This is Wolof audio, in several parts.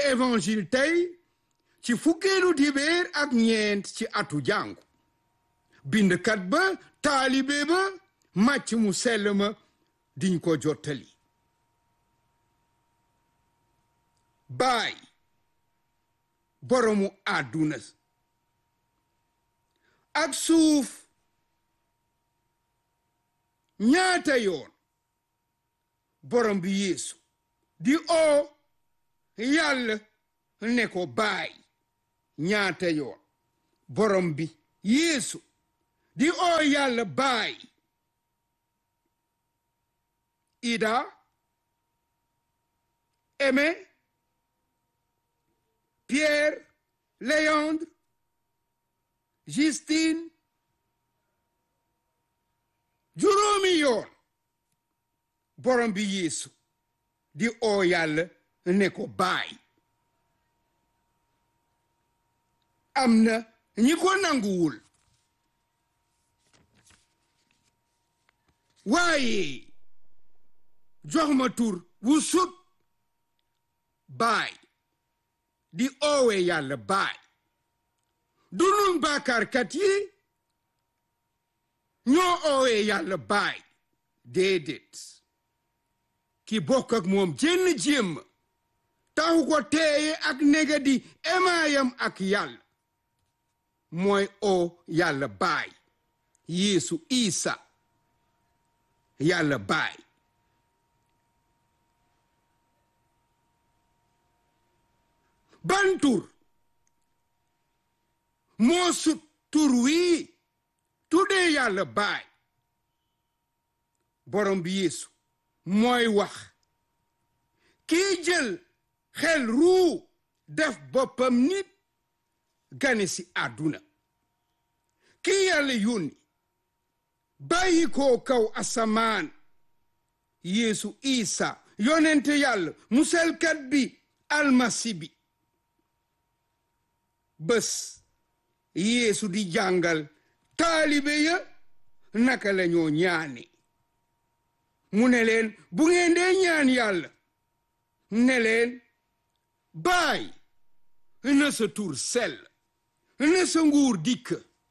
évangile tey ci fukkeelu dibéer ak ñeent ci atu jàngu bindkat ba taalibe ba màcc mu sell ma diñ ko jottali baay boromu àdduna ak suuf ñaata yoon borom bi yeesu di oo yàlla ne ko baay ñaata yoon borom bi yeesu di oo yàlla baay ida aimé pierre léandre justine juróomi yoon borom bi yeesu di oo yàlla ne ko baay am na ñi ko nanguwul waaye jox ma tur wu sut baay di oowe yàlla baay du nun bàkkaarkat yi ñoo oowe yàlla baay déedéet ki bokk ak moom jenn jéem taxu ko teeye ak nega di emaayam ak yàlla mooy oo yàlla baay yeesu isa yàlla baay ban tur moo sut tur wii tuddee yàlla baay borom bi yeesu mooy wax kii jël xel ruu def boppam nit gane si àdduna kii yàlla yónni bàyyi koo kaw asamaan yeesu isa yonente yàlla muselkat bi almasi bi bés yeesu di jàngal taalibe ya naka la ñoo ñaane mu ne leen bu ngeen dee ñaan yàlla ne leen baay na sa tur sell na sa nguur dikk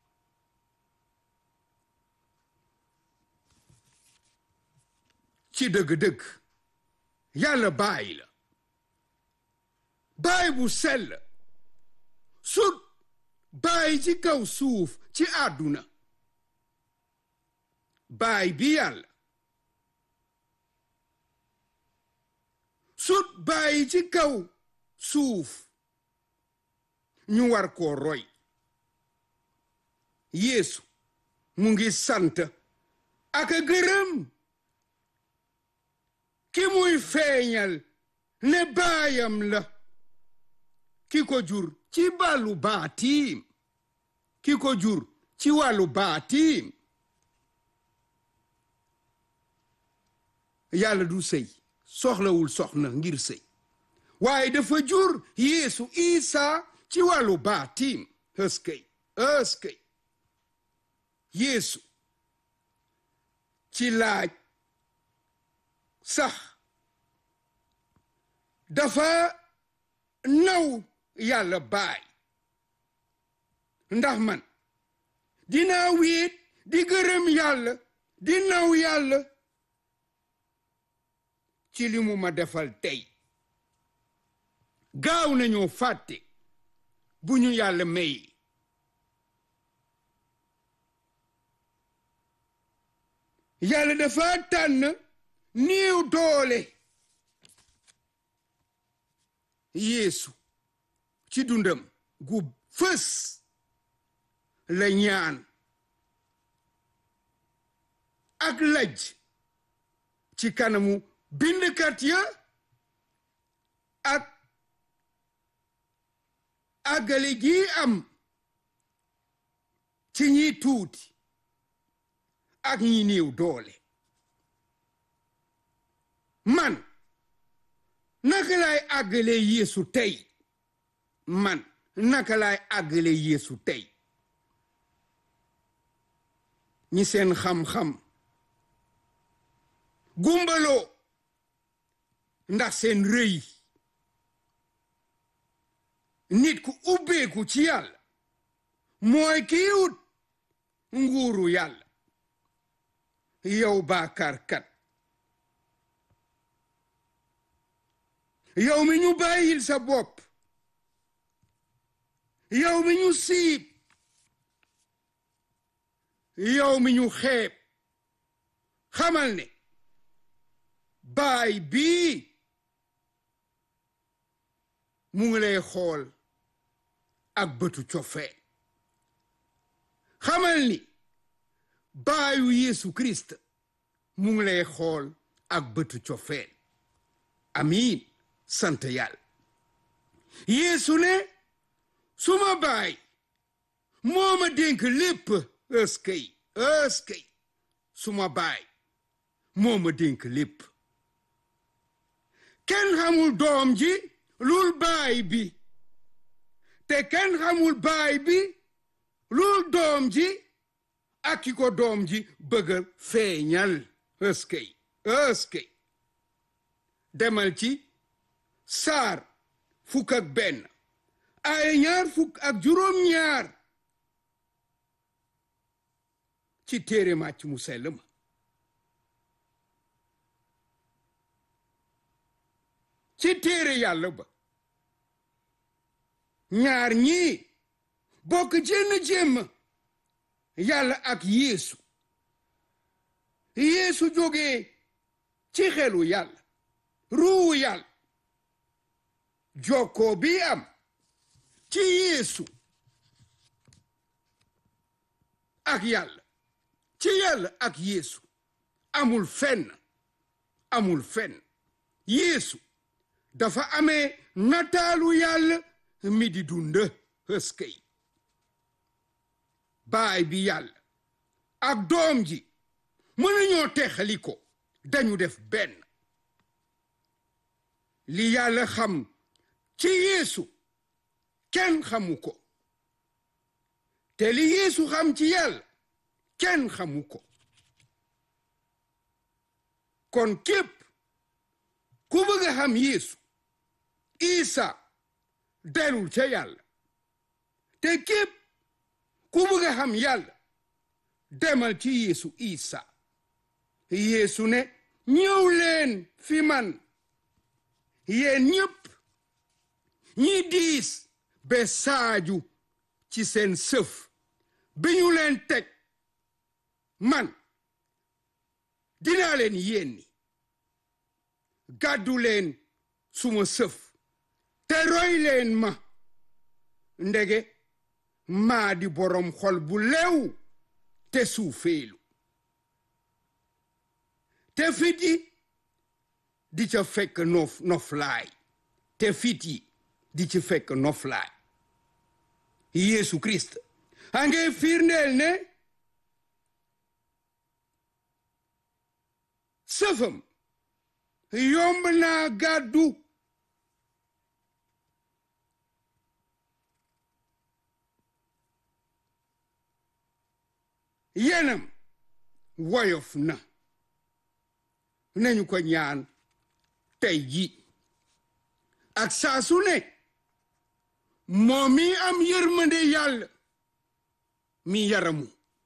ci dëgg-dëgg yàlla baay la baay bu sell sut baay ci kaw suuf ci àdduna baay bi yàlla sut baay ci kaw suuf ñu war koo roy yeesu mu ngi sant ak a gërëm ki muy feeñal ne baayam la ki ko jur ci wàllu baatiim ki ko jur ci wàllu baatiim yàlla du sëy soxlawul soxna ngir sëy waaye dafa jur yeesu isa ci wàllu baatiim ëskëy ëskëy yeesu ci laaj sax dafa naw yàlla baay ndax man dinaa wéet di gërëm yàlla di naw yàlla ci li mu ma defal tey gaaw nañoo fàtte bu ñu yàlla may yàlla dafa tànn néew doole yeesu ci dundam gu fës la ñaan ak laj ci kanamu bindkat ya ak àggale gi am ci ñi tuuti ak ñi néew doole man naka laay àggale yeesu tey man naka laay àggale yeesu tey ñi seen xam-xam gumbaloo ndax seen rëy nit ku ubbeeku ci yàlla mooy kii wut nguuru yàlla yow baakarkat yow mi ñu bàyyil sa bopp yow mi ñu siib yow mi ñu xeeb xamal ne baay bii mu ngi lay xool ak bëtu cofee xamal ni baayu Yeesu Kirist mu ngi lay xool ak bëtu cofee amiin sant yàlla Yeesu ne suma baay moo ma dénk lépp ëskëy ëskëy suma baay moo ma dénk lépp kenn xamul doom ji lul baay bi te kenn xamul baay bi lul doom ji ak ki ko doom ji bëgga feeñal ëskëy ëskëy demal ci saar fukk ak benn ay ñaar fukk ak juróom ñaar ci téere màcc mu sell ma ci téere yàlla ba ñaar ñii bokk jenn jéem yàlla ak yeesu yeesu jógee ci xelu yàlla ruuwu yàlla jokkoo bi am ci yeesu ak yàlla ci yàlla ak yeesu amul fenn amul fenn yeesu dafa amee nataalu yàlla mi di dund ëskëy baay bi yàlla ak doom ji mënuñoo texali ko dañu def benn li yàlla xam ci yeesu kenn xamu ko te li yeesu xam ci yàlla kenn xamu ko kon képp ku bëgg a xam yeesu isa delul ca yàlla te képp ku bëgg a xam yàlla demal ci yeesu isa yeesu ne ñëw leen fi man yéen ñëpp ñi diis be saaju ci seen sëf bi ñu leen teg man dinaa leen yénni gàddu leen suma sëf te roy leen ma ndege maa di borom xol bu lew te suufeelu te fit yi di ca fekk nof noflaay te fit yi di ci fekk noflaay Yeesu Kirist a nge firndeel ne sëfam yomb naa gàddu yenam woyof na nañu ko ñaan tey ji ak saa su ne moom mi am yërmande yàlla mi yaramu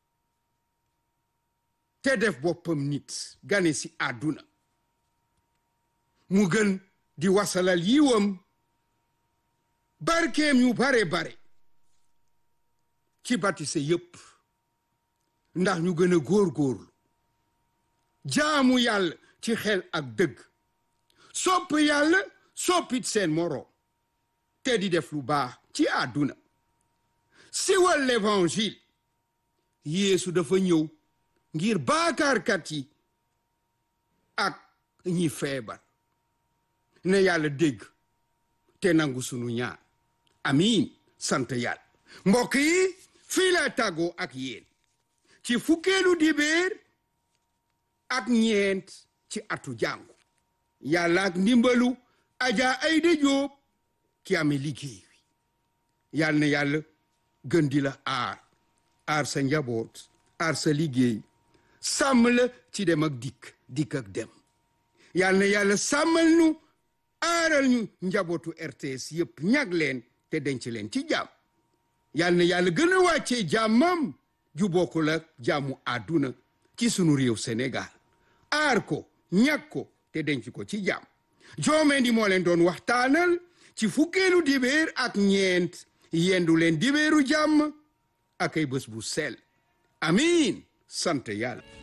te def boppam nit gane si àdduna mu gën di wasalal yiwam barkeem yu bare bare ci batise yépp ndax ñu gën a góor-góorlu jaamu yàlla ci xel ak dëgg sopp yàlla soppit seen moroom te di def lu baax ci àdduna siwal l'évangile Yeesu dafa ñëw ngir baakaarkat yi ak ñi feebar ne yàlla dégg te nangu sunu ñaan amiin sant yàlla mbokk yi fii la tàggoo ak yéen ci fukkeelu dibéer ak ñeent ci atu jàngu yàlla ak ndimbalu Adja Aïda Diop ki amee liggéey wi yàlla na yàlla gën di la aar aar sa njaboot aar sa liggéey sàmm la ci dem ak dikk dikk ak dem yàlla na yàlla sàmmal nu aaral ñu njabootu RTS yépp ñag leen te denc leen ci jàmm yal na yàlla gën a wàccee jàmmam ju bokkul ak jàmmu àdduna ci sunu réew Sénégal aar ko ñàkk ko te denc ko ci jàmm joomeen di moo leen doon waxtaanal ci fukkeelu dibéer ak ñeent yendu leen dibéeru jàmm ak ay bés bu sel amiin sant yàlla